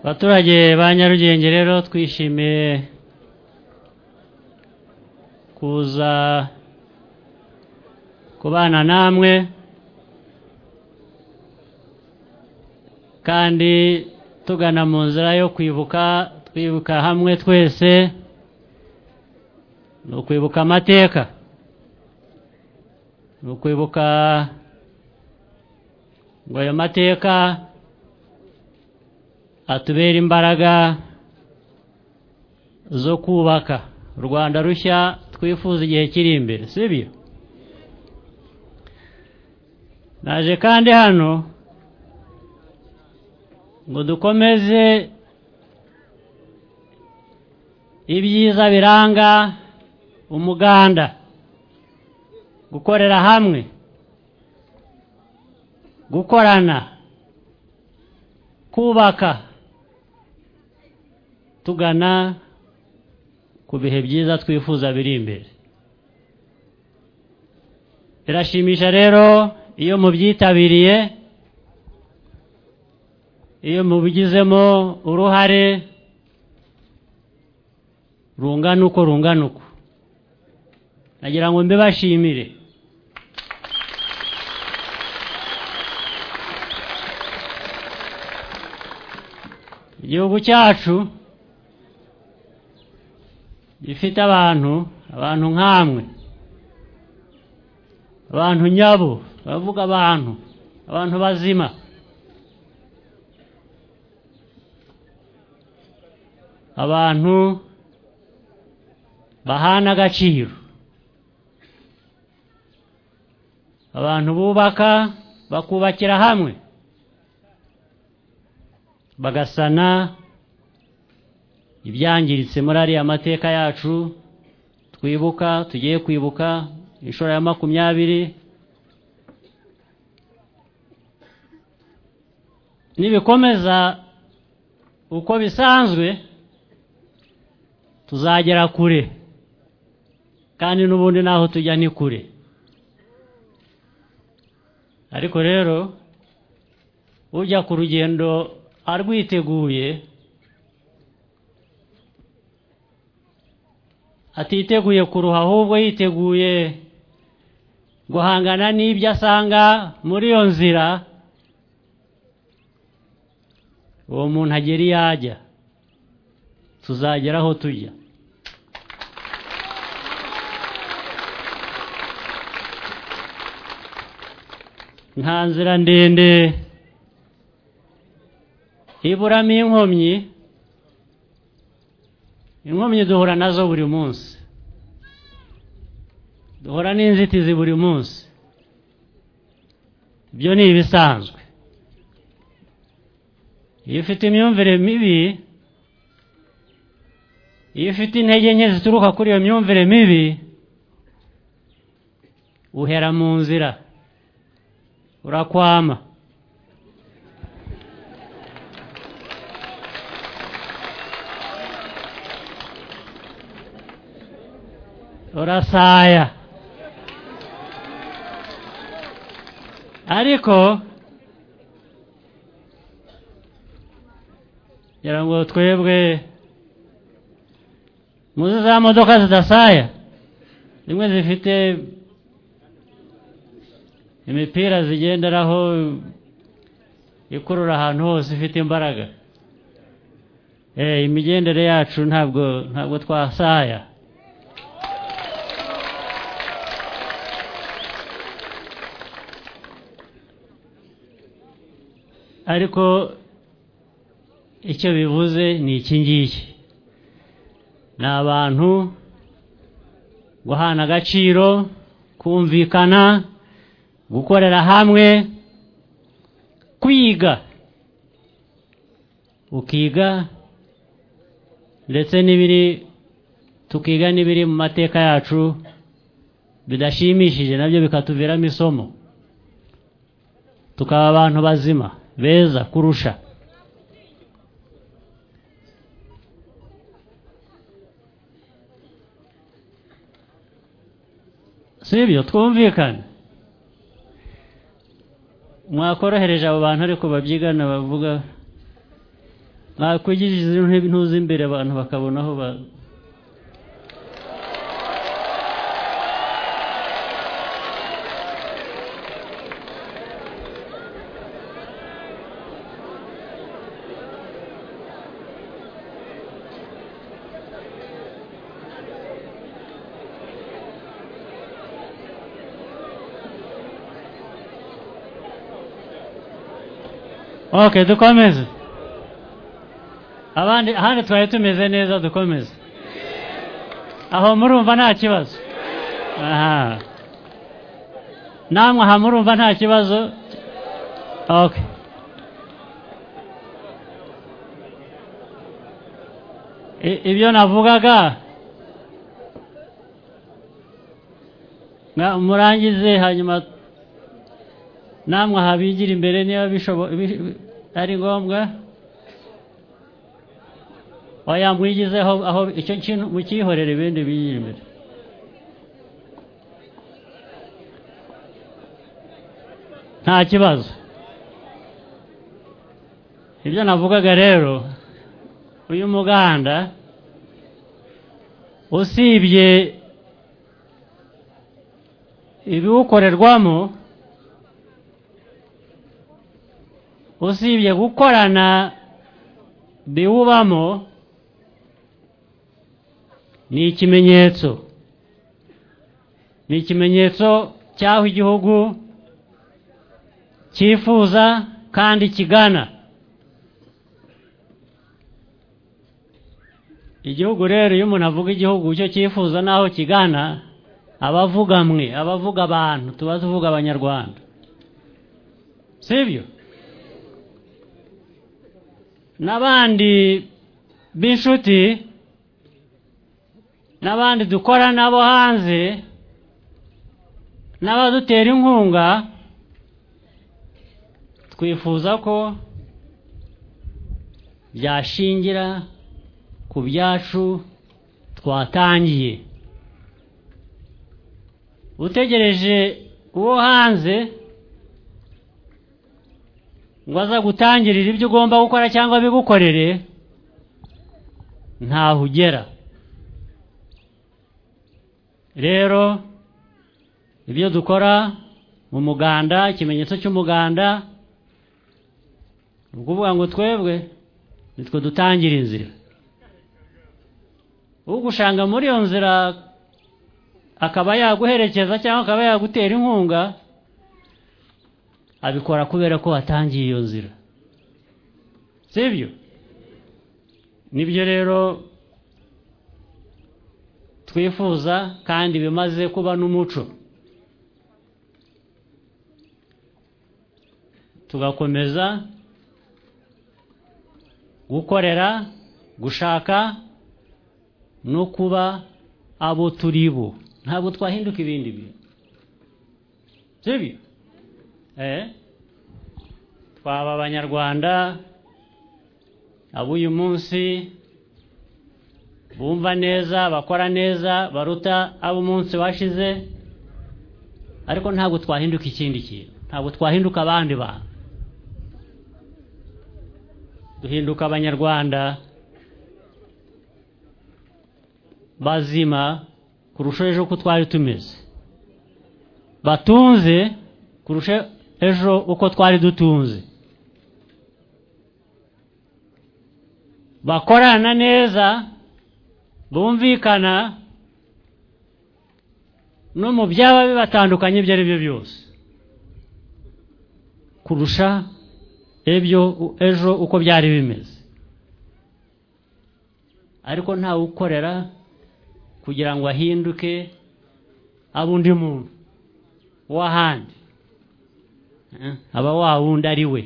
abaturage ba nyarugenge rero twishimiye kuza kubana namwe kandi tugana mu nzira yo kwibuka twibuka hamwe twese ni ukwibuka amateka ni ukwibuka ngo ayo mateka atubera imbaraga zo kubaka u rwanda rushya twifuza igihe kiri imbere sibyo naje kandi hano ngo dukomeze ibyiza biranga umuganda gukorera hamwe gukorana kubaka tugana ku bihe byiza twifuza biri imbere birashimisha rero iyo mubyitabiriye iyo mubigizemo uruhare rungana uko rungana uko nagira ngo mbibashimire igihugu cyacu gifite abantu abantu nk'amwe abantu nyabo bavuga abantu abantu bazima abantu bahana agaciro abantu bubaka bakubakira hamwe bagasana ibyangiritse muri ariya mateka yacu twibuka tugiye kwibuka inshuro ya makumyabiri nibikomeza uko bisanzwe tuzagera kure kandi n'ubundi naho tujya ni kure ariko rero ujya ku rugendo arwiteguye atiteguye kuruha ahubwo yiteguye guhangana n'ibyo asanga muri iyo nzira uwo muntu agera iyo ajya tuzagera aho tujya nta nzira ndende iburamo inkomyi inkomyi duhura nazo buri munsi duhura n'inzitizi buri munsi ibyo ni ibisanzwe iyo ufite imyumvire mibi iyo ufite intege nke zituruka kuri iyo myumvire mibi uhera mu nzira urakwama urasaya ariko ngira ngo twebwe muzi za modoka zidasaya zimwe zifite imipira zigenderaho ikurura ahantu hose ifite imbaraga imigendere yacu ntabwo ntabwo twasaya ariko icyo bivuze ni iki ngiki ni abantu guhana agaciro kumvikana gukorera hamwe kwiga ukiga ndetse n'ibiri tukiga n'ibiri mu mateka yacu bidashimishije nabyo bikatuviramo isomo tukaba abantu bazima beza kurusha si ibyo twumvikane mwakorohereje abo bantu ariko babyigana bavuga nakwigishiriza intu z'imbere abantu bakabona aho ba okay dukomeze abandi ahandi twari tumeze neza dukomeze aho murumva nta kibazo aha namwe aha murumva nta kibazo okay I- ibyo navugaga nga- murangize hanyuma namwe aha bigira imbere niba bishobo- bi- bi- ari ngombwa oya mwigizeho aho icyo kintu mukihorere ibindi bigira imbere nta kibazo ibyo navugaga rero uyu muganda usibye ibiwukorerwamo usibye gukorana biwubamo ni ikimenyetso ni ikimenyetso cy'aho igihugu cyifuza kandi kigana igihugu rero iyo umuntu avuga igihugu icyo cyifuza n'aho kigana aba avuga mwe aba avuga abantu tuba tuvuga abanyarwanda sibyo n'abandi b'inshuti n'abandi dukora nabo hanze n'abadutera inkunga twifuza ko byashingira ku byacu twatangiye utegereje uwo hanze ngo aza gutangirira ibyo ugomba gukora cyangwa bigukorere ntaho ugera rero ibyo dukora mu muganda ikimenyetso cy'umuganda ni ukuvuga ngo twebwe nitwe dutangira inzira ugushanga muri iyo nzira akaba yaguherekeza cyangwa akaba yagutera inkunga abikora kubera ko watangiye iyo nzira sibyo nibyo rero twifuza kandi bimaze kuba n'umuco tugakomeza gukorera gushaka no kuba abo turi bo ntabwo twahinduka ibindi bintu sibyo Eh, twaba abanyarwanda ab'uyu munsi bumva neza bakora neza baruta ab'umunsi washize ariko ntabwo twahinduka ikindi kintu ntabwo twahinduka abandi bantu duhinduka abanyarwanda bazima kurusha ejo uko twari tumeze batunze kurusha ejo uko twari dutunze bakorana neza bumvikana no mu byaba bibatandukanye ibyo ari byo byose kurusha ebyo ejo uko byari bimeze ariko ntawe ukorera kugira ngo ahinduke abe undi muntu w'ahandi aba wa wundi ari we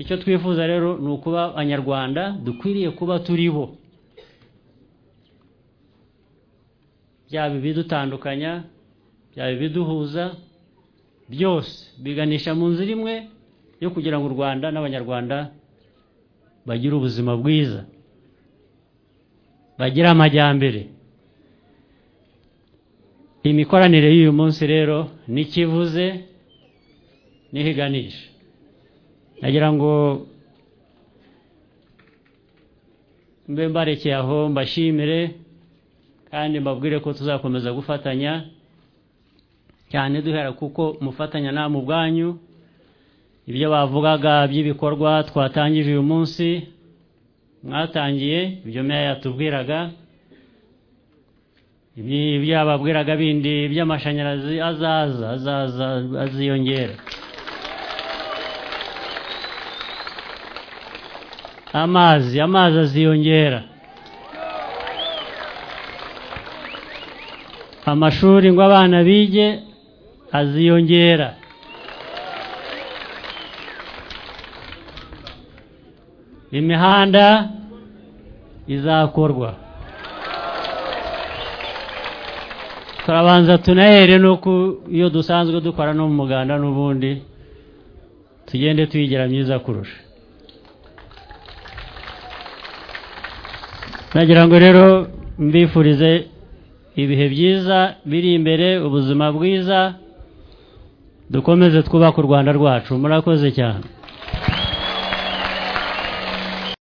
icyo twifuza rero ni ukuba abanyarwanda dukwiriye kuba turi bo byaba ibidutandukanya byaba ibiduhuza byose biganisha mu nzira imwe yo kugira ngo u rwanda n'abanyarwanda bagire ubuzima bwiza bagire amajyambere imikoranire y'uyu munsi rero ntikivuze ntihiganisha nagira ngo mbe mbarekeye aho mbashimire kandi mbabwire ko tuzakomeza gufatanya cyane duhera kuko mufatanya nta mu bwanyu ibyo bavugaga by'ibikorwa twatangije uyu munsi mwatangiye ibyo meya yatubwiraga ibyo babwiraga bindi by'amashanyarazi azaza azaza aziyongera amazi amazi aziyongera amashuri ngo abana bige aziyongera imihanda izakorwa turabanza tunahere nuko iyo dusanzwe dukora no mu muganda n'ubundi tugende tuyigira myiza kurusha nagira ngo rero mbifurize ibihe byiza biri imbere ubuzima bwiza dukomeze twubake u rwanda rwacu murakoze cyane